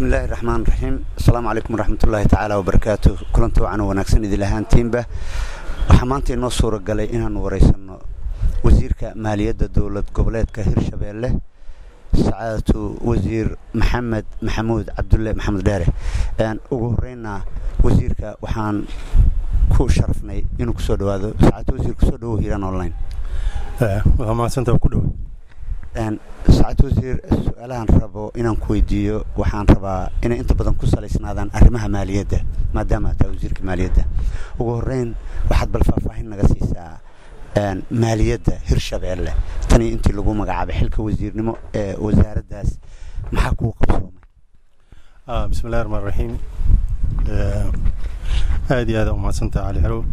bismi illaahi raxmaan raxiim asalaamu calaykum waraxmatullaahi tacaala wabarakaatu kulanti wacan wanaagsan idil ahaantiinba waxaa maanta inoo suura galay inaanu waraysanno wasiirka maaliyadda dowlad goboleedka hirshabeelle sacaadatu wasiir maxamed maxamuud cabdulle maxamed dheere ugu horreynna wasiirka waxaan ku sharafnay inuu kusoo dhawaado sacaadatu wasiir kusoo dhawow hiiraan online waa mahadsanta ku dhow sacaadatu wasiir su-aalahan rabo inaan ku weydiiyo waxaan rabaa inay inta badan ku salaysnaadaan arrimaha maaliyadda maadaama aad tahay wasiirka maaliyadda ugu horreyn waxaad bal faahfaahin naga siisaa maaliyadda hirshabeelle tanii intii lagu magacaabay xilka wasiirnimo ee wasaaraddaas maxaa kuu qabsoomay bismi illahi raxmaan raxiim aad iyo aada umahadsantaha cali xerow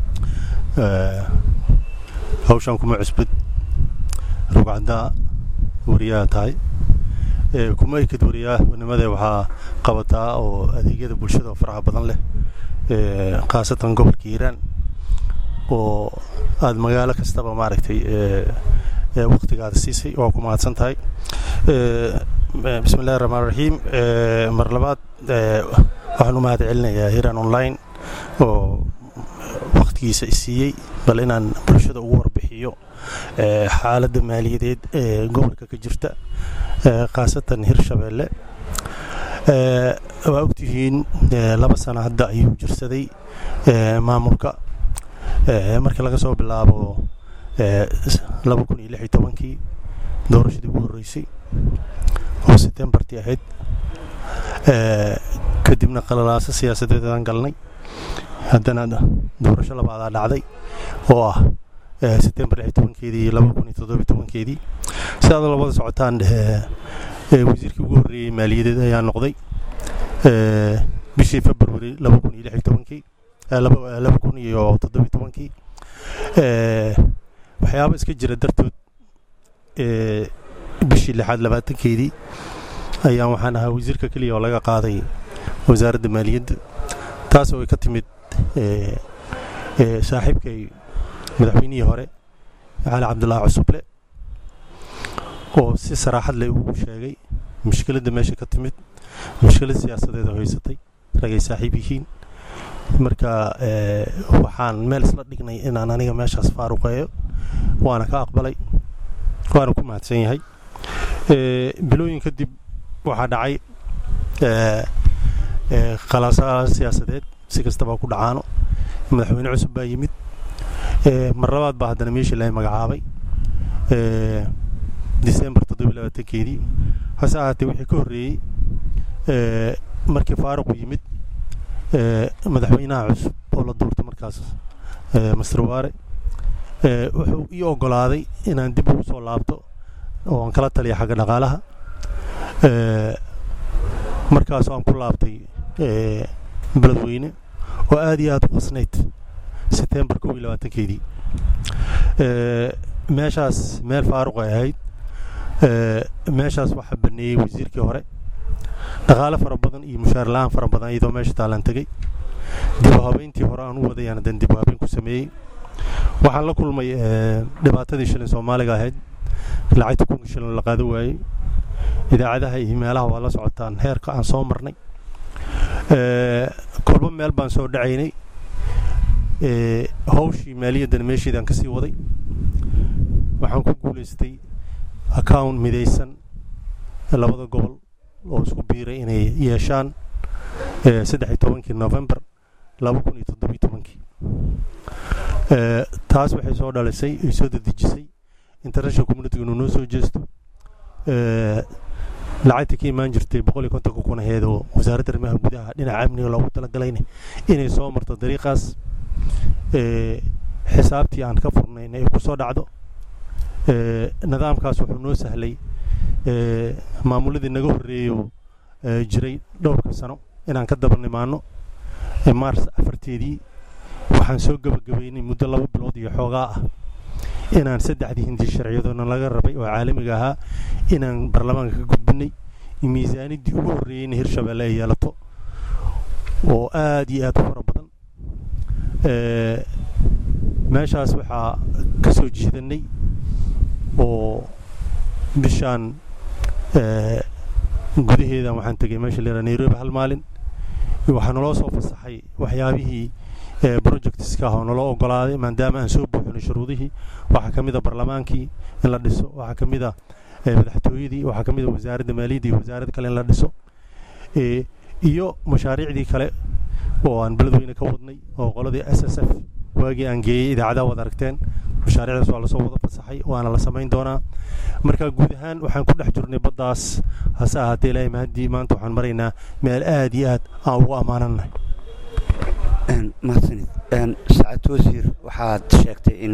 hawshaan kuma cusbad rugcaddaa wariyaha tahay kuma ekid wariyahanimade waxaa qabataa oo adeegyada bulshada oo faraha badan leh khaasatan gobolka hiiraan oo aada magaalo kastaba maaragtay waktigaada siisay waa ku mahadsan tahay bismi illahi raxmaan raxiim mar labaad waxaan u mahad celinayaa hiiraan online oo waktigiisa isiiyey bal inaan bulshada ugu warbixiyo xaaladda maaliyadeed ee gobolka ka jirta khaasatan hirshabeelle waa ogtihiin laba sano hadda ayuu jirsaday maamulka markii laga soo bilaabo laba kun iyo lix iyo tobankii doorashadii ugu horreysay oo setembartii ahayd kadibna qalalaaso siyaasadeedaan galnay haddana doorasho labaadaa dhacday oo ah setembar lix tobankeedii iyo laba kun iyo toddobiyo tobankeedii si aad labada socotaan wasiirkii ugu horreeyey maaliyadeed ayaa noqday bishii february laba kun iyo lix iyo tobankii laba kun iyo toddobiyo tobankii waxyaaba iska jira dartood bishii lixaad labaatankeedii ayaan waxaan ahaa wasiirka keliya oo laga qaaday wasaaradda maaliyadda taas oo ay ka timid saaxiibkay madaxweynihii hore cali cabdulaahi cusuble oo si saraaxad leh ugu sheegay mushkiladda meesha ka timid mushkilad siyaasadeed oo haysatay ragay saaxiib yihiin marka waxaan meel isla dhignay inaan aniga meeshaas faaruqeeyo waana ka aqbalay waana ku mahadsan yahay bilooyin kadib waxaa dhacay khalaasaa siyaasadeed si kastaba ku dhacaano madaxweyne cusub baa yimid mar labaad baa haddana meeshii la magacaabay december toddobiy labaatankeedii hase ahaatee wixii ka horreeyey markii faaruqu yimid madaxweynaha cusub oo la duurtay markaas master waare wuxuu ii ogolaaday inaan dib ugu soo laabto oo aan kala taliya xagga dhaqaalaha markaasoo aan ku laabtay beledweyne oo aada iyo aada u qasnayd setembar kow iyo labaatankeedii meeshaas meel faaruq ay ahayd meeshaas waxaa baneeyey wasiirkii hore dhaqaale fara badan iyo mushaar la-aan fara badan iyadoo meesha taalaan tegey dibu habeyntii hore aan u wadayaan hadan dibu habeyn ku sameeyey waxaan la kulmay dhibaatadii shilin soomaaliga ahayd lacagta kunka shilin la qaado waayey idaacadaha iyo meelaha waa la socotaan heerka aan soo marnay kolba meel baan soo dhacaynay hawshii maaliyaddana meesheedaan ka sii waday waxaan ku guulaystay account midaysan labada gobol oo isku biiray inay yeeshaan saddex iyo tobankii november laba kun iyo toddobiyo tobankii taas waxay soo dhalisay ay soo dadejisay international communitiga inuu noo soo jeesto lacagta ka imaan jirtay boqol iyo kontonka kun aheed oo wasaaradda arrimaha gudaha dhinaca amniga loogu talagalayna inay soo marto dariiqaas xisaabtii aan ka furnayna ay ku soo dhacdo nidaamkaas wuxuu noo sahlay maamuladii naga horreeyo jiray dhowrka sano inaan ka daba nimaano mars afarteedii waxaan soo gebagabaynay muddo laba bilood iyo xoogaa ah inaan saddexdii hindi sharciyadoona laga rabay oo caalamiga ahaa inaan baarlamaanka ka gudbinay miisaaniddii ugu horreeyeyna hirshabeelle ay yeelato oo aada iyo aada u fara badan meeshaas waxaa ka soo jiidanay oo bishaan gudaheedan waxaan tegay meesha la yidhaha nairobi hal maalin waxaa naloo soo fasaxay waxyaabihii projectska ah oo naloo ogolaaday maadaama aan soo buuxinay shuruudihii waxaa ka mid a barlamaankii in la dhiso waxaa ka mid a madaxtooyadii waxaa ka mid a wasaaradda maaliyadda iyo wasaarad kale in la dhiso iyo mashaariicdii kale oo aan beledweyne ka wadnay oo qoladii s s f waagii aan geeyey idaacadaha wad aragteen mashaariicdaas waa lasoo wada fasaxay waana la samayn doonaa marka guud ahaan waxaan ku dhex jirnay baddaas hase ahaatee ilaahay mahaddii maanta waxaan maraynaa meel aad iyo aad aan ugu ammaanannahay mahadsanid saacad wasiir waxaad sheegtay in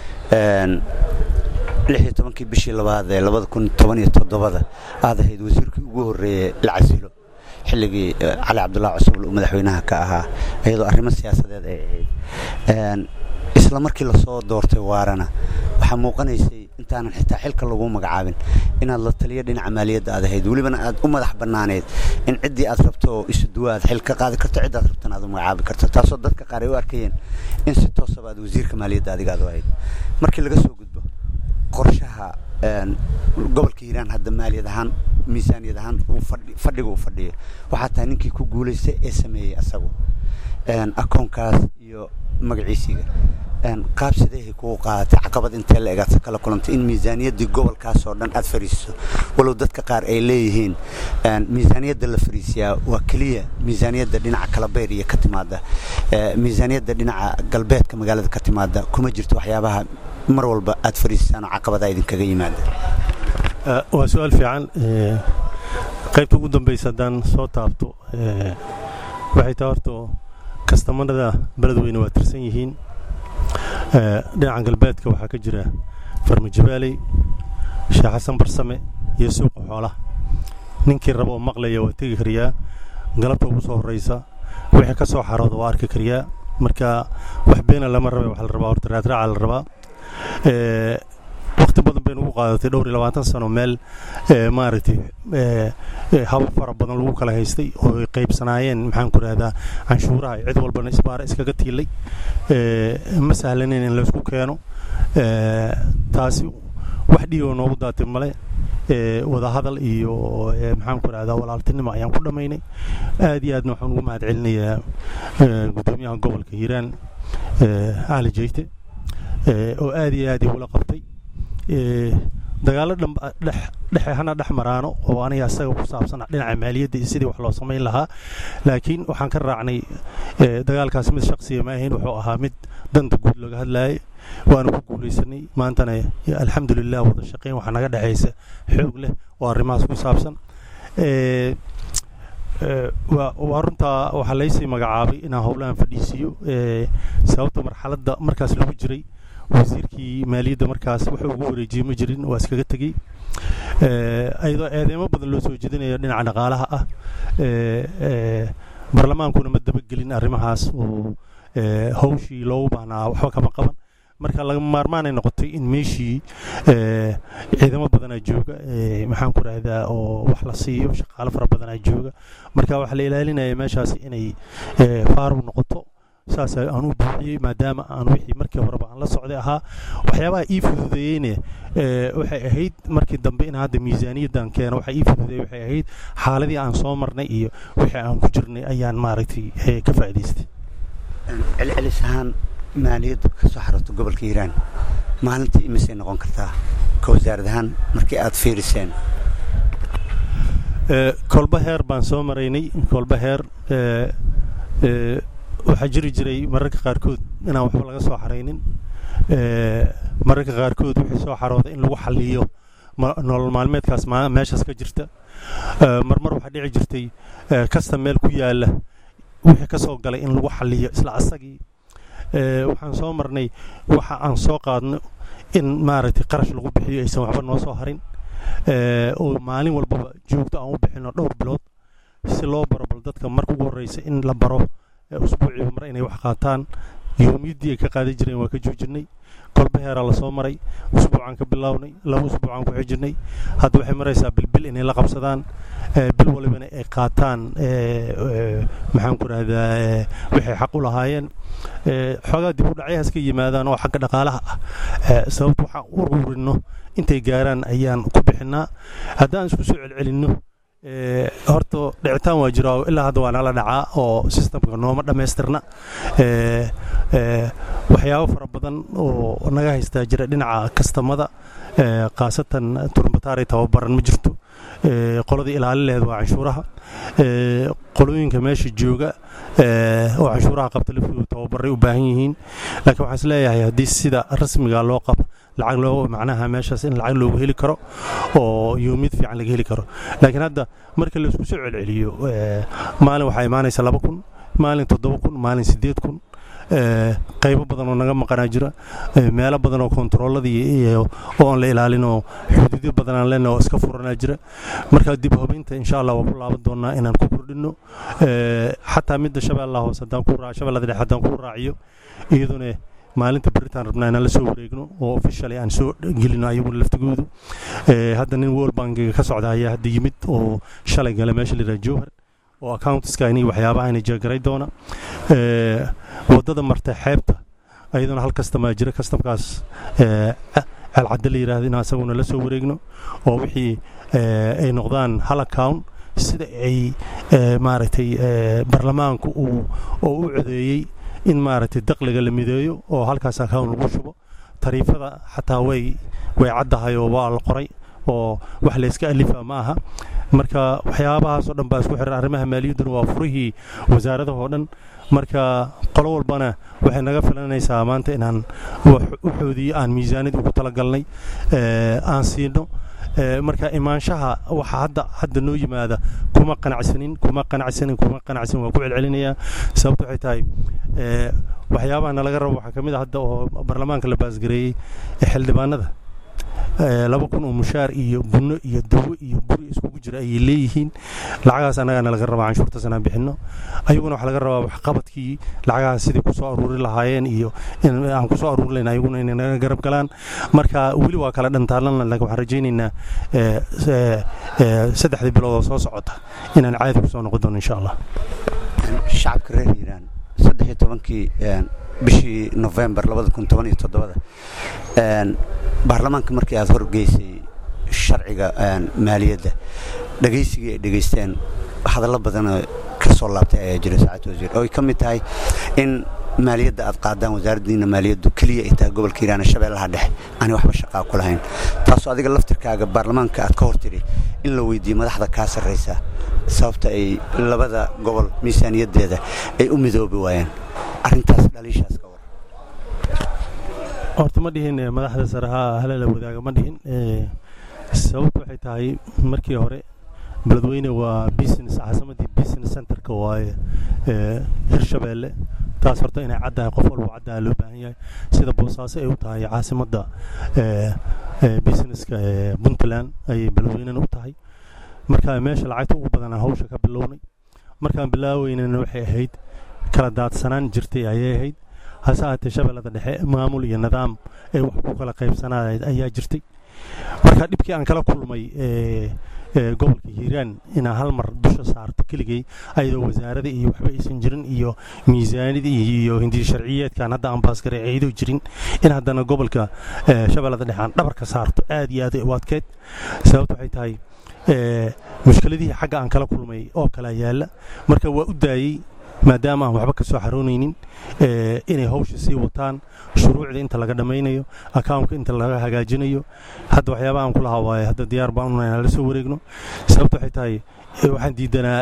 lix iyo tobankii bishii labaad ee labada kun toban iyo toddobada aad ahayd wasiirkii ugu horreeyey la casilo xilligii cali cabdullahi cusubl uu madaxweynaha ka ahaa iyadoo arrimo siyaasadeed ay ahayd isla markii lasoo doortay waarana waxaa muuqanaysay intaanan xitaa xilka lagu magacaabin inaad la taliyo dhinaca maaliyadda aad ahayd welibana aad u madax bannaaneed in ciddii aad rabto oo isu duwa aad xil ka qaadi karto ciddaad rabtana aad u magacaabi karto taasoo dadka qaar ay u arkayeen in si toosaba aad wasiirka maaliyadda adiga aad u ahayd markii laga soo gudbo qorshaha gobolka hiiraan hadda maaliyad ahaan miisaaniyad ahaan fadhiga uu fadhiyo waxaa tahay ninkii ku guulaystay ee sameeyey asagu akoonkaas iyo magaciisiga qaab sideehay kugu qaadatay caqabad intee la egaadsa kala kulantay in miisaaniyaddii gobolkaasoo dhan aad fariisiso walow dadka qaar ay leeyihiin miisaaniyadda la fariisiyaa waa keliya miisaaniyadda dhinaca kalabeer iyo ka timaada miisaaniyadda dhinaca galbeedka magaalada ka timaada kuma jirto waxyaabaha mar walba aad fariisisaan oo caqabadaa idinkaga yimaada waa su-aal fiican qaybta ugu dambaysa haddaan soo taabto waxay taa horto kastamarada beledweyne waa tirsan yihiin dhinaca galbeedka waxaa ka jira farmajabaaley sheekh xasan barsame iyo suuqa xoolaha ninkii raba oo maqlaya waa tegi kariyaa galabta ugu soo horraysa wixii ka soo xarooda waa arki kariyaa marka wax beena lama rabe waxa la rabaa horta raadraaca la rabaa waqti badan baynu ugu qaadatay dhowr iyo labaatan sano meel maaragtay habab fara badan lagu kala haystay oo ay qaybsanaayeen maxaan ku rahdaa canshuuraha cid walbana isbaara iskaga tiilay ma sahlaneyn in laysku keeno taasi wax dhiigoo noogu daatay male wadahadal iyo maxaan ku rahdaa walaaltinimo ayaan ku dhammaynay aad iyo aadna waxaan ugu mahad celinayaa guddoomiyaha gobolka hiiraan cali jeyte oo aad iyo aad igula qabtay dagaallo dhexe hana dhex maraano oo aniga asaga ku saabsan dhinaca maaliyadda iyo sidii wax loo samayn lahaa laakiin waxaan ka raacnay dagaalkaas mid shaqsiya ma ahayn wuxuu ahaa mid danta guud looga hadlaayay waana ku guulaysanay maantana alxamdulilah wada shaqeyn waxaa naga dhexaysa xoog leh oo arrimahaas ku saabsan waa runtaa waxaa laysii magacaabay inaan howlahan fadhiisiiyo sababta marxaladda markaas lagu jiray wasiirkii maaliyadda markaas wuxuu ugu wareejiyey ma jirin waa iskaga tegey iyadoo eedeemo badan loo soo jeedinayo dhinaca dhaqaalaha ah barlamaankuna ma dabagelin arrimahaas oo hawshii loogu baahnaa waxba kama qaban marka laga maarmaanay noqotay in meeshii ciidamo badanaa jooga maxaan ku rahdaa oo wax la siiyo shaqaalo fara badanaa jooga marka waxaa la ilaalinaya meeshaas inay faaruq noqoto saas aan u buuxiyey maadaama aan wixii markii horeba aan la socday ahaa waxyaabaha ii fududeeyeyne waxay ahayd markii dambe in hadda miisaaniyaddan keeno waxa ii fududeeyey waxay ahayd xaaladii aan soo marnay iyo wixii aan ku jirnay ayaan maaragtay ka faa'idaystay celcelis ahaan maaliyaddu ka soo xarato gobolka hiiraan maalintii imisay noqon kartaa ka wasaarad ahaan markii aad fiiriseen kolba heer baan soo maraynay kolba heer waxaa jiri jiray mararka qaarkood inaan waxba laga soo xaraynin mararka qaarkood wixii soo xarooda in lagu xaliyo nolol maalmeedkaas meeshaas ka jirta marmar waxaa dhici jirtay kasta meel ku yaala wixii ka soo galay in lagu xaliyo isla asagii waxaan soo marnay waxa aan soo qaadno in maaragtay qarash lagu bixiyo aysan waxba noo soo harin oo maalin walbaba joogto aan u bixino dhowr bilood si loo baro bal dadka marka ugu horreysa in la baro usbuuciiba mar inay wax qaataan yoomiyaddii ay ka qaadan jireen waa ka joojinay kolba heeraa lasoo maray usbuucaan ka bilownay laba usbuucaan ku xijinay hadda waxay maraysaa bilbil inay la qabsadaan bil walibana ay qaataan maxaan ku rahdaa waxay xaq u lahaayeen xoogaa dib u dhacyahaas ka yimaadaan oo xagga dhaqaalaha ah sababta waxaan u ururinno intay gaaraan ayaan ku bixinaa haddaan isku soo celcelinno horta dhicitaan waa jira ilaa hadda waa nala dhacaa oo sistamka nooma dhammaystirna waxyaabo fara badan oo naga haystaa jira dhinaca kastamada khaasatan turbataari tababaran ma jirto qoladii ilaalileed waa canshuuraha qolooyinka meesha jooga oo canshuuraha qabta laftoodu tababaray u baahan yihiin laakiin waxaan is leeyahay haddii sida rasmiga loo qabo lacag loo macnaha meeshaas in lacag loogu heli karo oo yoomid fiican laga heli karo laakiin hadda marka laisku soo celceliyo maalin waxaa imaanaysa laba kun maalin toddoba kun maalin siddeed kun qaybo badan oo naga maqanaa jira meelo badan oo kontarooladii oo aan la ilaalin oo xuduudyo badan aan leenahay oo iska furanaa jira marka dib hubinta insha allah waa ku laaban doonaa inaan ku kordhinno xataa midda shabeellaha hoose haddaan ku shabeellada dhexe haddaan ku raaciyo iyaduna maalinta beritaan rabnaa inaan la soo wareegno oo officially aan soo gelino ayaguna laftigoodu hadda nin world bankiga ka socda ayaa hadda yimid oo shalay gala meesha la yidhaha jowhar oo accountiska inii waxyaabaha inay jeegaray doona waddada marta xeebta ayaduna hal kastamaa jira kastamkaas ceelcadde la yidhaahda in asaguna la soo wareegno oo wixii ay noqdaan hal account sida ay maaragtay baarlamaanku uu oo u codeeyey in maaragtay daqliga la mideeyo oo halkaas account lagu shubo tariifada xataa way way caddahay oo waa la qoray oo wax layska alifa ma aha marka waxyaabahaasoo dhan baa isku xiran arrimaha maaliyadduna waa furihii wasaaradahoo dhan marka qolo walbana waxay naga filanaysaa maanta inaan waxoodii aan miisaanid ugu talagalnay aan siino marka imaanshaha waxa hadda hadda noo yimaada kuma qanacsanin kuma qanacsanin kuma qanacsanin waa ku celcelinayaa sababta waxay tahay waxyaabaha nalaga rabo waxaa ka mid a hadda oo baarlamaanka la baasgareeyey xildhibaanada laba kun oo mushaar iyo bunno iyo dawo iyo buri iskugu jira ayay leeyihiin lacagahaas annagaana laga rabaa canshuurtaas inaan bixinno ayaguna waxaa laga rabaa waxqabadkii lacagahaas sidai kusoo aruuri lahaayeen iyo in aan kusoo aruuri lahayn ayaguna inay naga garab galaan marka weli waa kala dhantaalan lakin waxaan rajaynaynaa saddexdii bilood oo soo socota inaan caadi kusoo noqon doono insha allah shacabka reer hiiraan saddex iyo tobankii bishii novembar labada kun toban iyo toddobada baarlamaanka markii aad horgeysay sharciga maaliyadda dhegaysigii ay dhegaysteen hadallo badanoo ka soo laabtay ayaa jira saacad wasiir oo ay ka mid tahay in maaliyadda aad qaadaan wasaaraddiina maaliyaddu keliya ay tahay gobolka hiiraan shabeellaha dhexe aanay waxba shaqaa ku lahayn taasoo adiga laftirkaaga baarlamaanka aad ka hor tidhi in la weydiiyo madaxda kaa sarraysa sababta ay labada gobol miisaaniyaddeeda ay u midoobi waayeen arrintaas dhaliishaas ka war horta ma dhihin madaxda sare ha halala wadaaga ma dhihin sababtu waxay tahay markii hore beledweyne waa business caasimadii business centerka waaye hirshabeelle taas horta inay caddahay qof walba caddaha loo baahan yahay sida boosaaso ay u tahay caasimadda businesska puntland ayay beledweynena u tahay marka meesha lacagta ugu badanaa hawsha ka bilownay markaan bilaaweynana waxay ahayd kala daadsanaan jirtay ayay ahayd hase ahaatee shabeellada dhexe maamul iyo nidaam ay wax ku kala qaybsanayd ayaa jirtay marka dhibkii aan kala kulmay gobolka hiiraan inaan hal mar dusha saarto keligay ayadoo wasaarada iyo waxba aysan jirin iyo miisaanida iyo hindiya sharciyeedkaan hadda aan baasgaray ayadoo jirin in haddana gobolka shabeellada dhexe aan dhabarka saarto aad iyo aad u adkeyd sababta waxay tahay mushkiladihii xagga aan kala kulmay oo kala yaalla marka waa u daayey maadaama aan waxba ka soo xaroonaynin inay hawsha sii wataan shuruucda inta laga dhammaynayo accountka inta laga hagaajinayo hadda waxyaabaha aan ku lahaa waaye hadda diyaar baan unaa inaan la soo wareegno sababta waxay tahay waxaan diidanaa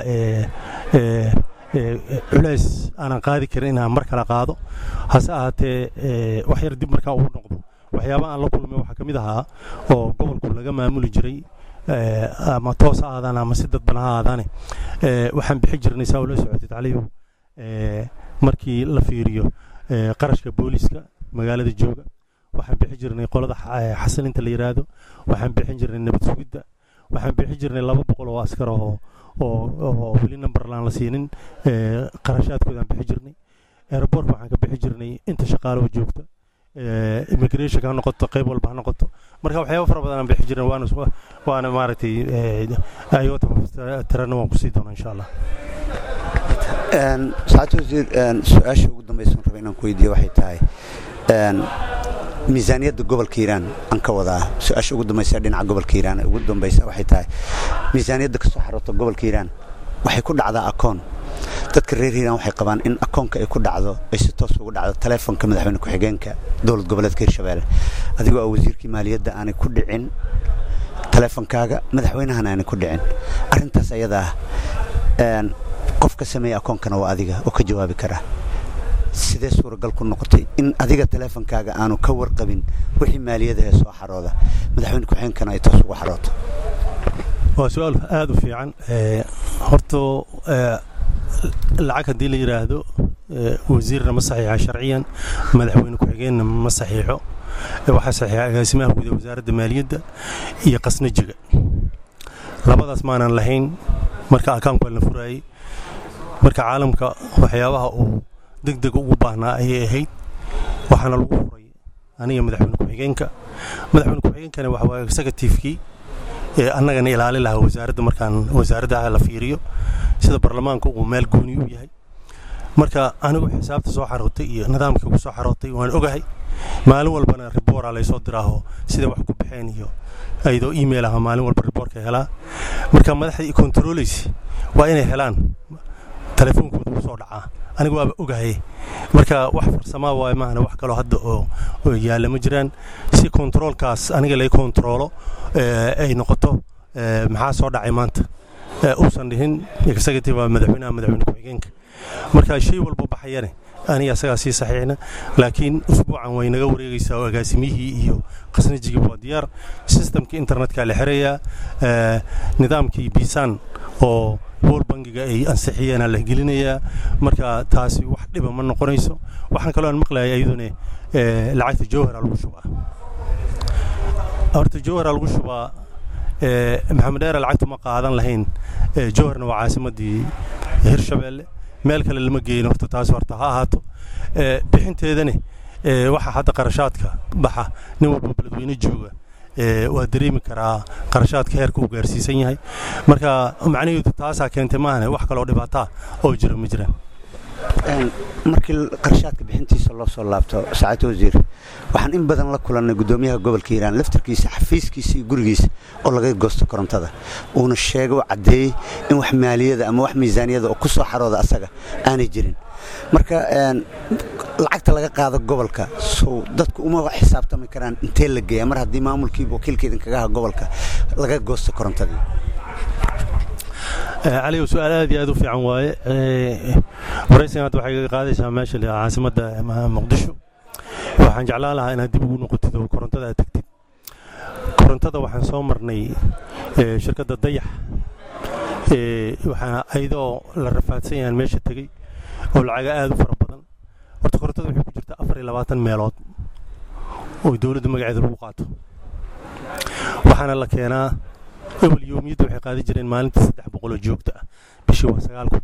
culays aanan qaadi karin inaan mar kale qaado hase ahaatee wax yar dib markaa ugu noqdo waxyaabaha aan la kulmay waxaa ka mid ahaa oo gobolku laga maamuli jiray ama toos ha aadaan ama si dadban ha aadaane waxaan bixi jirnay saa ula socotay tacliibu markii la fiiriyo qarashka booliska magaalada jooga waxaan bixi jirnay qolada xasilinta la yidhaahdo waxaan bixin jirnay nabad sugidda waxaan bixi jirnay laba boqol oo askar oo oo weli numberlaan la siinin qarashaadkoodaan bixi jirnay aerobortka waxaan ka bixi jirnay inta shaqaalo joogta immigration ha noqoto qayb walba ha noqoto marka waxyaaba fara badan aan bixi jirin waana waana maaragtay ayota tirana waan kusii doonaa insha allah saacad wasiir su-aasha ugu dambaysan raba inaan ku weydiiyo waxay tahay miisaaniyadda gobolka hiiraan aan ka wadaa su-aasha ugu dambaysa dhinaca gobolka hiiraan ugu dambaysa waxay tahay miisaaniyadda ka soo xaroota gobolka hiiraan waxay ku dhacdaa akoon dadka reer hiiraan waxay qabaan in akoonka ay ku dhacdo ay si toos ugu dhacdo taleefonka madaxweyne ku-xigeenka dowlad goboleedka hirshabeelle adigoo a wasiirkii maaliyadda aanay ku dhicin taleefonkaaga madaxweynahana aanay ku dhicin arrintaas ayada ah qof ka sameeya akoonkana waa adiga oo ka jawaabi karaa sidee suuragal ku noqotay in adiga taleefonkaaga aanu ka warqabin wixii maaliyadahee soo xarooda madaxweyne ku-xigeenkana ay toos ugu xarooto waa su-aal aada u fiican horto lacag haddii la yidhaahdo wasiirna ma saxiixa sharciyan madaxweyne ku-xigeenna ma saxiixo waxaa saxiixa agaasimaha guud ee wasaaradda maaliyadda iyo qasnajiga labadaas maanan lahayn marka akaanku la furaayey marka caalamka waxyaabaha uu deg deg ugu baahnaa ayay ahayd waxaana lagu furay aniga madaxweyne ku-xigeenka madaxweyne ku-xigeenkana waxa waa executivekii ee annagana ilaali lahaa wasaaradda markaan wasaaradda la fiiriyo sida baarlamaanka uu meel gooni u yahay marka anigu xisaabta soo xarootay iyo nidaamkii ugu soo xarootay waan ogahay maalin walbana riboora laysoo diraaho sida wax ku baxeen iyo ayadoo email aha maalin walba riboorka helaa marka madaxdii controleysi waa inay helaan telefoonkooda u soo dhacaa anigu waaba ogahay marka wax farsamaa waay maahana wax kaloo hadda oo yaalla ma jiraan si kontaroolkaas aniga lay kontaroolo ay noqoto maxaa soo dhacay maanta uusan dhihin executive madaxweynaha madaxweyne ku-xigeenka marka shay walba baxayane aniga asagaa sii saxiixna laakiin usbuucan way naga wareegaysaa oo agaasimiyihii iyo qasnajigii waa diyaar sistamkii internetka la xirayaa nidaamkii biisaan oo wool bangiga ay ansixiyeena la gelinayaa marka taasi wax dhiba ma noqonayso waxaan kaloo aan maqlayay iyaduna lacagta jowhara lagu shubaa horta jowhara lagu shubaa maxamed dheere lacagta ma qaadan lahayn jowharna waa caasimadii hirshabeelle meel kale lama geeyin horta taas horta ha ahaato bixinteedane waxa hadda qarashaadka baxa nin walba beledweyne jooga waa dareemi karaa qarashaadka heerka uu gaarsiisan yahay marka macnaheedu taasaa keentay maahane wax kaloo dhibaataa oo jira ma jiraan markii qarashaadka bixintiisa loo soo laabto saacadda wasiir waxaan in badan la kulannay guddoomiyaha gobolka hiiraan laftarkiisa xafiiskiisa iyo gurigiisa oo laga goosto korontada uuna sheegay oo caddeeyey in wax maaliyada ama wax miisaaniyada oo ku soo xarooda asaga aanay jirin marka lacagta laga qaado gobolka sow dadku uma xisaabtami karaan intee la geeya mar haddii maamulkii wakiilka idinkaga aha gobolka laga goosto korontadii caliw su-aal aad iyo aad u fiican waaye waraysigan hadda waxay kaga qaadaysaa meesha caasimadda muqdisho waxaan jeclaan lahaa inaad dib ugu noqotid oo korontada aad tegtid korontada waxaan soo marnay shirkadda dayax waxaa ayadoo la rafaadsan yahaan meesha tegey oo lacaga aad u fara badan horta korontada waxay ku jirtaa afar iyo labaatan meelood oo dowladda magaceeda lagu qaato waxaana la keenaa ewel yoomiyadda waxay qaadi jireen maalintii saddex boqoloo joogta ah bishii waa sagaal kun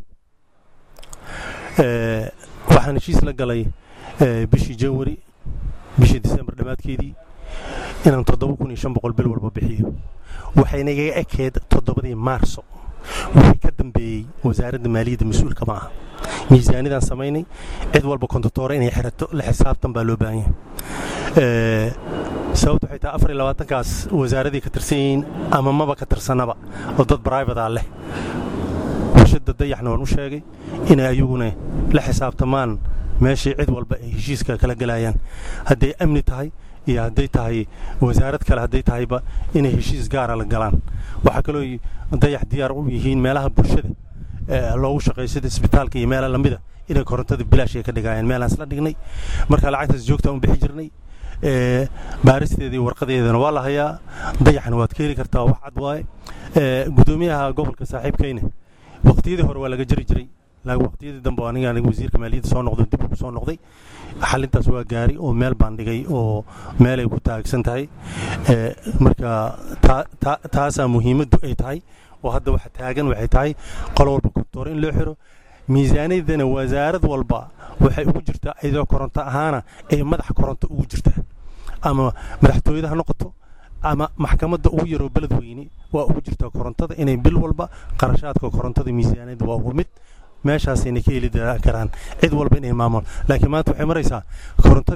waxaan heshiis la galay bishii janwari bishii disembar dhammaadkeedii inaan toddoba kun iyo shan boqol bil walba bixiyo waxayna igaga ekeed toddobadii maarso wixii ka dambeeyey wasaaradda maaliyadda mas-uulka ma aha miisaanidaan samaynay cid walba kontotoore inay xirato la xisaabtan baa loo baahan yahay sababta waxay tahay afar iyo labaatankaas wasaaradii ka tirsan yihiin ama maba ka tirsanaba oo dad bribata leh warshadda dayaxna waan u sheegay inay ayaguna la xisaabtamaan meeshii cid walba ay heshiiska kala gelayaan hadday amni tahay iyo hadday tahay wasaarad kale hadday tahayba inay heshiis gaara la galaan waxaa kaloo dayax diyaar u yihiin meelaha bulshada loogu shaqeeyo sida isbitaalka iyo meela lamida inay korontada bilaash ay ka dhigayaan meelaan isla dhignay marka lacagtaas joogtaan u bixi jirnay baaristeeda iyo warqadeedana waa la hayaa dayaxna waad ka heli kartaa wax cad waaye gudoomiyaha gobolka saaxiibkayne waqtiyadii hore waa laga jari jiray laakiin waqtiyadii dambe aniga aniga wasiirka maaliyadda soo noqday dib ugu soo noqday xalintaas waa gaari oo meel baan dhigay oo meel ay ku taagsan tahay marka taasaa muhiimaddu ay tahay oo hadda waxa taagan waxay tahay qolo walba kontoor in loo xiro miisaaniyadana wasaarad walba waxay ugu jirtaa iyadoo koronto ahaana ay madax koronto ugu jirtaa ama madaxtooyada ha noqoto ama maxkamadda ugu yaroo beled weyne waa ugu jirtaa korontada inay bil walba qarashaadka korontada miisaaniyadda waa ugu mid meeshaasayna ka heli karaan cid walba inay maamul laakiin maanta waxay maraysaa korontadii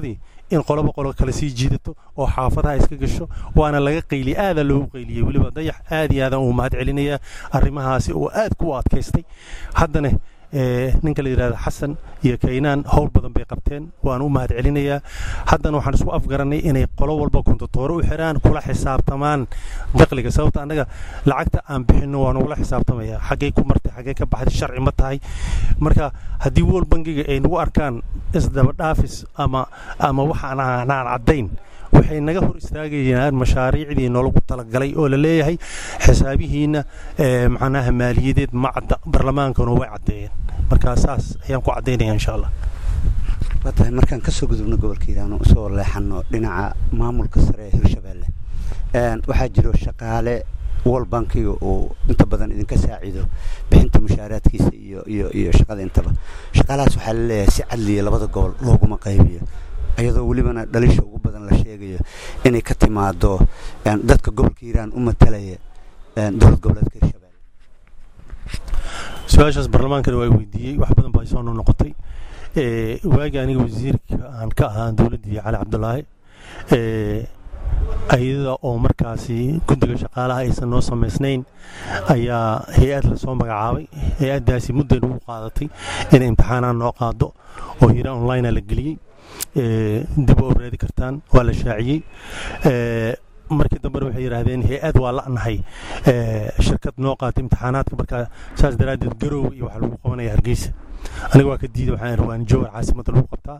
in qoloba qolo kale sii jiidato oo xaafadaha iska gasho waana laga qayliye aadaa loogu qayliyey weliba dayax aad iyo aadaan uu mahad celinayaa arrimahaasi oo aad ku adkaystay haddana ninka la yidhahda xasan iyo kaynaan howl badan bay qabteen waan u mahad celinayaa haddana waxaan isku afgaranay inay qolo walba kontotoore u xiraan kula xisaabtamaan daqliga sababta annaga lacagta aan bixinno waan ugula xisaabtamaya xaggay ku martay xaggay ka baxday sharci ma tahay marka haddii wool bangiga ay nagu arkaan isdabadhaafis ama ama waxaan aan caddayn waxay naga hor istaagayaan mashaariicdii noolagu talagalay oo la leeyahay xisaabihiina macnaha maaliyadeed ma cadda barlamaankana way caddeeyeen marka saas ayaan ku caddaynaya insha allah waa tahay markaan kasoo gudubno gobolka hiiraan oo usoo leexano dhinaca maamulka sare ee hirshabeelle waxaa jiro shaqaale wol bankiga uu inta badan idinka saacido bixinta mushaaraadkiisa iyo iyo iyo shaqada intaba shaqaalahaas waxaa la leeyahay si cadliya labada gobol looguma qaybiyo iyadoo welibana dhalisha ugu badan la sheegayo inay ka timaado dadka gobolka hiiraan u matalaya dowlad goboleedka hirshabelle su-aashaas barlamaankana waa weydiiyey wax badan baa soo noqotay waagii aniga wasiirka aan ka ahaa dowladdii cali cabdulaahi ayada oo markaasi guddiga shaqaalaha aysan noo samaysnayn ayaa hay-ad lasoo magacaabay hay-addaasi mudday nagu qaadatay inay imtixaanaan noo qaado oo hiiraan onlinea la geliyey dib oo raadi kartaan waa la shaaciyey markii dambena waxay yidhaahdeen hay-ad waa la'nahay shirkad noo qaatay imtixaanaadka markaa saas daraaddeed garoowe iyo waxaa lagu qabanaya hargeysa aniga waa ka diiday waxaan irwaan jowar caasimadda lagu qabtaa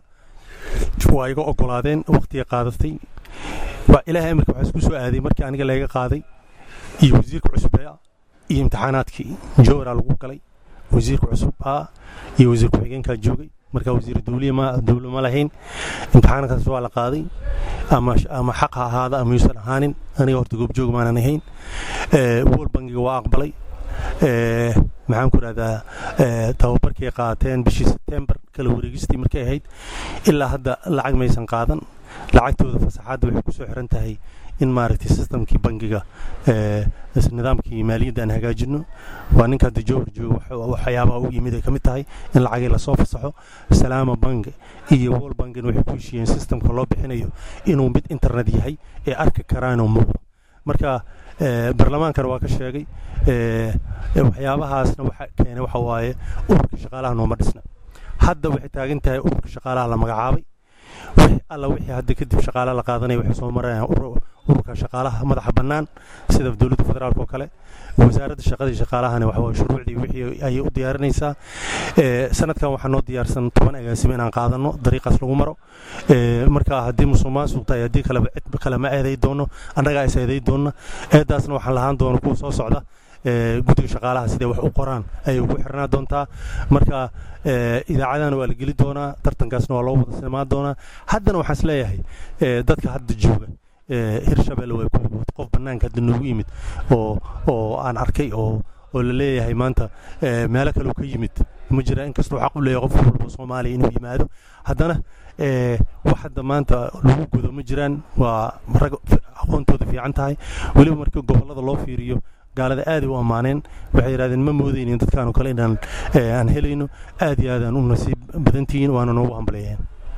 waa iga ogolaadeen waqtiga qaadatay waa ilaahay amarka waxaa isku soo aaday markii aniga layga qaaday iyo wasiirka cusubea iyo imtixaanaadkii jowaraa lagu galay wasiirka cusub ah iyo wasiir ku-xigeenkaa joogay markaa wasiir dawliya ma dawlo ma lahayn imtixaankaas waa la qaaday ama ama xaq ha ahaada ama yuusan ahaanin aniga horta goobjoog maanan ahayn wol bangiga waa aqbalay maxaan ku rahdaa tababarkay qaateen bishii sebtembar kala wareegistii markay ahayd ilaa hadda lacag maysan qaadan lacagtooda fasaxaadda waxay ku soo xiran tahay in maaragtay sistamkii bangiga nidaamkii maaliyadda aan hagaajino waa ninka hadda jowhar jooga waxyaabaha u yimid ay ka mid tahay in lacagii lasoo fasaxo salaama bank iyo wol bankina waxay ku heshiiyeen sistamka loo bixinayo inuu mid internet yahay ee arki karaanoo muuqdo marka barlamaankana waa ka sheegay waxyaabahaasna waxa keenay waxa waaye ururka shaqaalaha nooma dhisna hadda waxay taagan tahay ururka shaqaalaha la magacaabay alla wixii hadda kadib shaqaalaha la qaadanaya waxay soo marayaan ururka shaqaalaha madaxa bannaan sida dowladda federaalk oo kale wasaaradda shaqadii shaqaalahana waxa shuruucdii wixii ayay u diyaarinaysaa sanadkan waxaa noo diyaarsan toban agaasimo inaan qaadano dariiqaas lagu maro marka haddii musuq maasuq tahay haddii kaleba cid kale ma eeday doono annagaa is eeday doonna eedaasna waxaan lahaan doona kuwa soo socda guddiga shaqaalaha siday wax u qoraan ayay ugu xirnaa doontaa marka idaacadana waa la geli doonaa tartankaasna waa loo wada sinmaan doonaa haddana waxaan is leeyahay dadka hadda jooga hirshabelle way qof bannaanka hadda noogu yimid oo oo aan arkay oo oo la leeyahay maanta meelo kale ka yimid ma jira inkastoo xaq u leeyahay qof walba soomaaliya inuu yimaado haddana wax hadda maanta lagu gudo ma jiraan waa rag aqoontooda fiican tahay weliba markii gobollada loo fiiriyo gaalada aaday u ammaaneen waxay yidhahdeen ma moodaynin dadkaanoo kale inaan aan helayno aad iyo aadaan u nasiib badantihiin waana noogu hambaleeyeen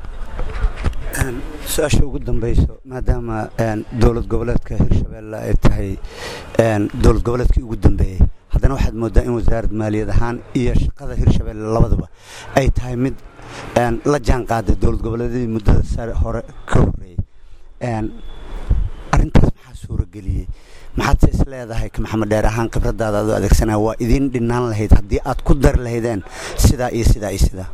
su-aasha ugu dambayso maadaama dowlad goboleedka hirshabelle ay tahay dowlad goboleedkii ugu dambeeyey haddana waxaad moodaa in wasaarad maaliyad ahaan iyo shaqada hirshabelle labaduba ay tahay mid la jaan qaaday dowlad goboleedyadii muddada sare hore ka horreeyey arrintaas maxaa suurageliyey maxaadse is leedahay maxamed dheer ahaan khibradaada adoo adeegsanaya waa idiin dhinaan lahayd haddii aad ku dari lahaydeen sidaa iyo sidaa iyo sidaa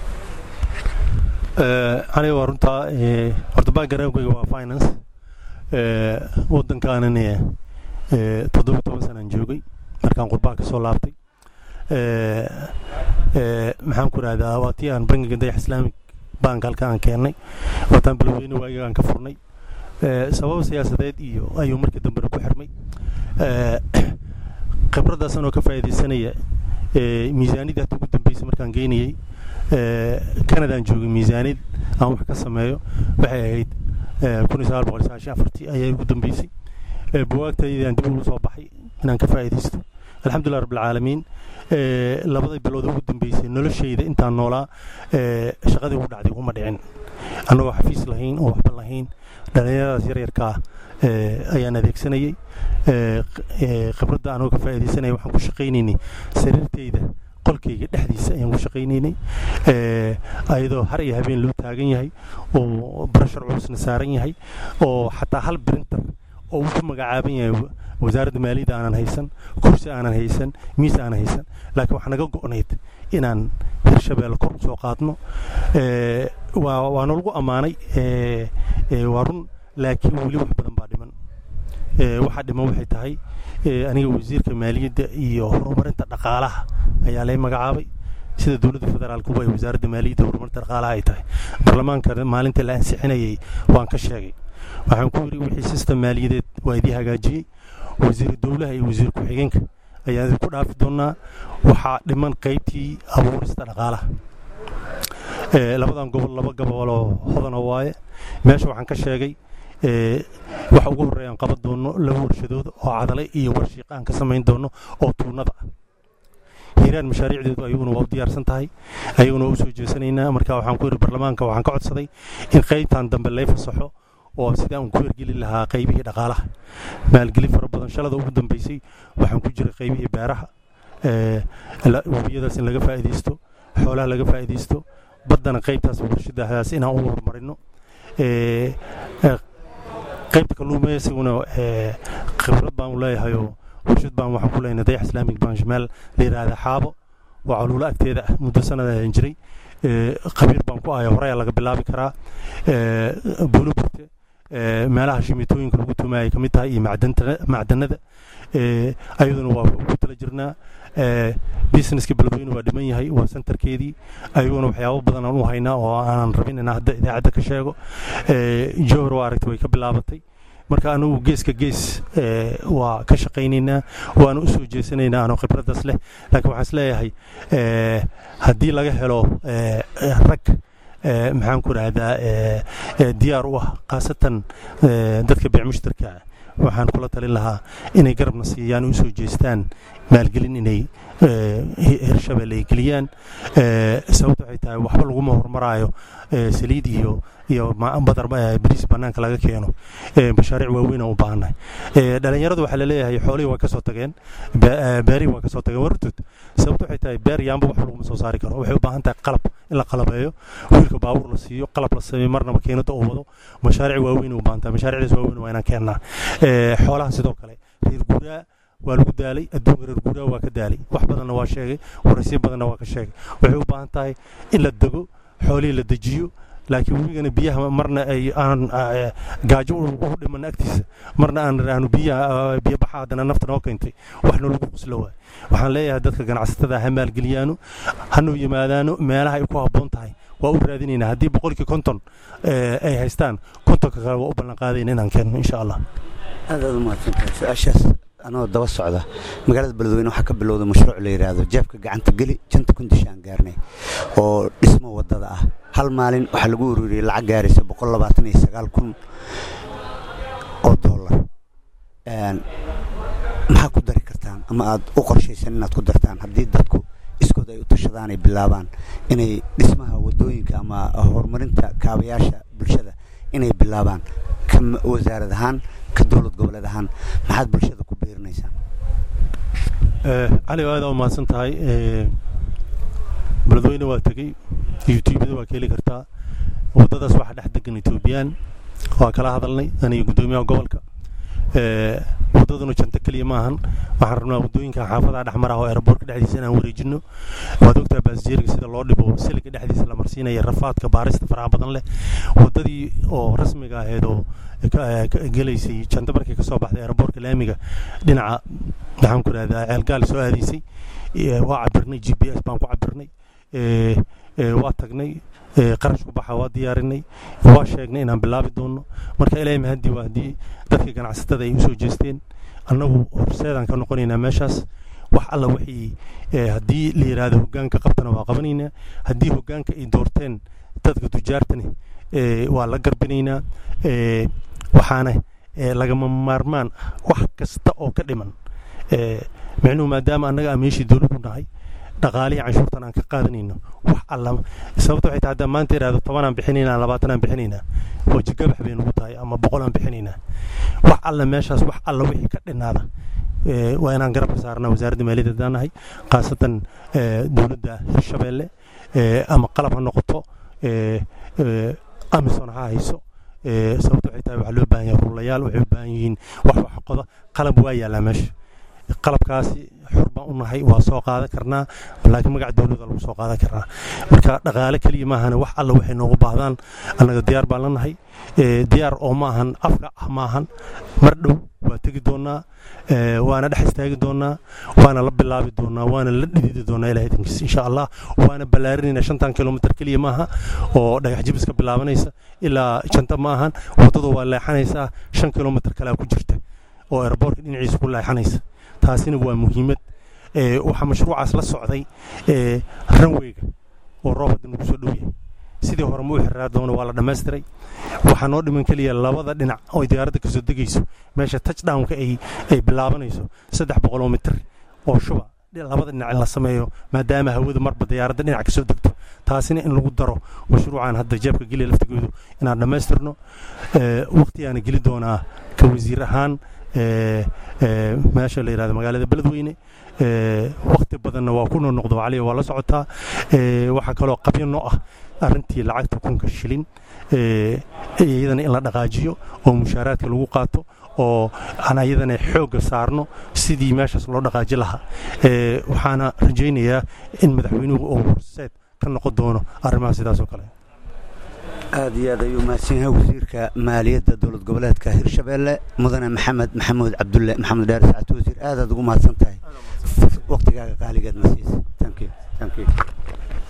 aniga waa runtaa horta backgroundkayga waa finance waddankaanan toddoba toban sanaan joogay markaan qurbaha ka soo laabtay maxaan ku rahdaa waa tii aan bangiga dayax islaamic bank halka aan keennay waataan balweyne waagiga aan ka furnay sabab siyaasadeed iyo ayuu markii dambena ku xirmay khibraddaas anoo ka faa'iidaysanaya miisaanidii hadda ugu dambeysay markaan geynayey canadaan joogay miisaanid aan wax ka sameeyo waxay ahayd kun iyo sagaal boqol iyo sagaashan afartii ayaa ugu dambeysay buwaagtaydaan dib ugu soo baxay inaan ka faa'iidaysto alxamdulilah rabbilcaalamiin labada bilood ugu dambeysay noloshayda intaan noolaa shaqadii ugu dhacday uma dhicin annagoo xafiis lahayn oo waxba lahayn dhallinyaradaas yaryarkaa ayaan adeegsanayay khibradda anagoo ka faa'iidaysanaya waxaan ku shaqaynaynay sariirtayda qolkayga dhexdiisa ayaan ku shaqaynaynay ayadoo har iyo habeen loo taagan yahay oo barashar culusna saaran yahay oo xataa hal brinter oo uu ku magacaaban yahay wasaaradda maaliyadda aanan haysan kursi aanan haysan miis aanan haysan laakiin waxaa naga go'nayd inaan hirshabeelle kor usoo qaadno waa nalagu ammaanay waa run laakiin weli wax badan baa dhiman waxaa dhiman waxay tahay aniga wasiirka maaliyadda iyo horumarinta dhaqaalaha ayaa lay magacaabay sida dowladda federaalkuba ay wasaaradda maaliyadda horumarinta dhaqaalaha ay tahay baarlamaanka maalinta la ansixinayay waan ka sheegay waxaan ku yidhi wixii sistem maaliyadeed waa idii hagaajiyey wasiiru dowlaha iyo wasiir ku-xigeenka ayaan idinku dhaafi doonaa waxaa dhiman qaybtii abuurista dhaqaalaha labadan gobol laba goboloo hodana waaye meesha waxaan ka sheegay waxa ugu horreeya aan qaban doono laba warshadood oo cadale iyo warshiiq aan ka samayn doono oo tuunada ah hiiraan mashaariicdeedu ayaguna waa u diyaarsan tahay ayaguna waa u soo jeesanaynaa marka waxaan ku yidhi baarlamaanka waxaan ka codsaday in qaybtan dambe lay fasaxo oo sidaan uun ku hergeli lahaa qaybihii dhaqaalaha maalgelin fara badan shalada ugu dambeysay waxaan ku jiray qaybihii beeraha webiyadaas in laga faa'iidaysto xoolaha laga faa'iidaysto baddana qaybtaas warshadahaas inaan u horumarino qaybta kalluumaysiguna khibrad baan u leeyahayoo warshad baan waxaan ku leenahay dayax islaamic bank meel la yidhaahda xaabo waa caluulo agteeda ah muddo sanada ayan jiray khabiir baan ku ahay horeyaa laga bilaabi karaa buuloburte meelaha shimitooyinka lagu tumaayay ka mid tahay iyo macdanada ayaduna waa ku tala jirnaa businesska beledweyne waa dhiman yahay waa centerkeedii ayaguna waxyaabo badan aan u haynaa oo aanan rabin inaan hadda idaacadda ka sheego jowhar waa aragtay way ka bilaabatay marka anagu geeska gees waa ka shaqaynaynaa waana u soo jeesanaynaa anoo khibraddaas leh laakiin waxaan is leeyahay haddii laga helo rag maxaan ku rahdaa diyaar u ah khaasatan dadka beec mushtarka waxaan kula talin lahaa inay garabna siiyaan u soo jeestaan maalgelin inay hirshabelle ay geliyaan sababta waxay tahay waxba laguma horumaraayo saliid iyo iyo badar bariis bannaanka laga keeno mashaariic waaweyn aan u baahannahay dhalinyaradu waxaa laleeyahay xoolihii waa ka soo tageen beerihii waa ka soo tageen wartood sababta waxay tahay beer yaanba wax laguma soo saari karo waxay u baahan tahay qalab in la qalabeeyo wiilka baabuur la siiyo qalab la sameeyo marna makiinada uu wado mashaariic waaweyn u baahan tahay mashaariicdaas waaweyn waa inaan keennaa xoolaha sidoo kale reer guuraa waa lagu daalay adduunka reer guuraa waa ka daalay wax badanna waa sheegay waraysiyo badanna waa ka sheegay waxay u baahan tahay in la dego xoolihii la dejiyo laakiin webigana biyaha marna ay aan gaajo u dhiman agtiisa marna aan aanu biyaha biyo baxa haddana nafta noo keentay waxna lagu quslo waay waxaan leeyahay dadka ganacsatada ha maalgeliyaano hanuu yimaadaano meelaha ay ku habboon tahay waa u raadinaynaa haddii boqolkii konton ay haystaan kontonka kale waa u ballan qaadayna inaan keenno insha allah aad aad u mahadsantahay su-aashaas anoo daba socda magaalada beledweyne waxaa ka bilowday mashruuc la yidhaahdo jeebka gacanta geli janta kundisha aan gaarnay oo dhismo wadada ah hal maalin waxaa lagu ururiyey lacag gaaraysa boqol labaatan iyo sagaal kun oo dollar maxaa ku dari kartaan ama aad u qorshaysan inaad ku dartaan haddii dadku iskood ay u tashadaan ay bilaabaan inay dhismaha wadooyinka ama horumarinta kaabayaasha bulshada inay bilaabaan ka wasaarad ahaan ka dowlad goboleed ahaan maxaad bulshada ku biirinaysaan cali aada u mahadsan tahay beledweyne waa tegey youtubada waa ka heli kartaa waddadaas waxaa dhex degan etoobiyaan waa kala hadalnay aniga guddoomiyaha gobolka waddaduna janta keliya maahan waxaan rabnaa waddooyinka xaafadaha dhexmar ah oo aeroboortka dhexdiisa inaan wareejino waad ogtaa baasjeeriga sida loo dhibo siliga dhexdiisa la marsiinaya rafaadka baarista faraha badan leh waddadii oo rasmiga ahayd oo gelaysay janta markay kasoo baxday aeroboortka laamiga dhinaca maxaan ku rahdaa ceelgaal soo aadaysay waa cabirnay g p s baan ku cabirnay waa tagnay qarashku baxa waa diyaarinay waa sheegnay inaan bilaabi doono marka ilaahay mahadii waa haddii dadka ganacsatada ay usoo jeesteen annagu horseedaan ka noqonaynaa meeshaas wax alla wixii haddii la yidhaahdo hoggaanka qabtana waa qabanaynaa haddii hoggaanka ay doorteen dadka tujaartani waa la garbinaynaa waxaana lagama maarmaan ah wax kasta oo ka dhiman micnuhu maadaama annaga aan meeshii dowladdu nahay dhaqaalihii canshuurtan aan ka qaadanayno wax alla sababta waxay tahay haddaan maanta idhahdo tobanaan bixinaynaa labaatan aan bixinaynaa wajigabax bay nugu tahay ama boqol aan bixinaynaa wax alla meeshaas wax alla wixii ka dhinaada waa inaan garabka saarnaa wasaaradda maaliyadda haddaan nahay khaasatan dowladda hirshabeelle ama qalab ha noqoto amison ha hayso sababta waxay tahay waxaa loo baahan yahay rulayaal waxay u baahan yihiin wax wax qoda qalab waa yaallaa meesha qalabkaasi xor baan u nahay waa soo qaadan karnaa laakiin magaca dowladda lagu soo qaadan karnaa marka dhaqaale keliya maahane wax alla waxay noogu baahdaan annaga diyaar baan la nahay diyaar oo ma ahan afka ah ma ahan mar dhow waa tegi doonaa waana dhex istaagi doonaa waana la bilaabi doonaa waana la dhididi doonaa ilahay idinkiisa insha allah waana ballaarinayna shantan kilomitr keliya maaha oo dhagax jibis ka bilaabanaysa ilaa janta ma ahan waddadu waa leexanaysaa shan kilomitr kalea ku jirta oo airboortka dhinaciisa ku leexanaysa taasina waa muhiimad waxaa mashruucaas la socday ranweyga oo roob hadda nagu soo dhow yahay sidii hore ma u xirraa doono waa la dhammaystiray waxaa noo dhiman keliya labada dhinac oo diyaaradda kasoo degayso meesha touchdownka ay ay bilaabanayso saddex boqoloo mitir oo shuba labada dhinac in la sameeyo maadaama hawada marba diyaaradda dhinac kasoo degto taasina in lagu daro mashruucan hadda jeebka geliya laftigoodu inaan dhammaystirno waqtigaana geli doonaa ka wasiir ahaan meesha la yidhahdo magaalada beledweyne waqti badanna waa ku noqnoqdo caliya waa la socotaa waxaa kaloo qabyo noo ah arrintii lacagta kunka shilin iyadana in la dhaqaajiyo oo mushaaraadka lagu qaato oo aan ayadana xoogga saarno sidii meeshaas loo dhaqaaji lahaa waxaana rajaynayaa in madaxweynuhu uu horseed ka noqon doono arrimaha sidaas oo kale aada iyo aad ayuu mahadsan yahay wasiirka maaliyadda dowlad goboleedka hirshabeelle mudane maxamed maxamuud cabdulle maxamed dheer sacad wasiir aadaad ugu mahadsan tahay waqtigaaga qaaligeed nasiis thank you thank you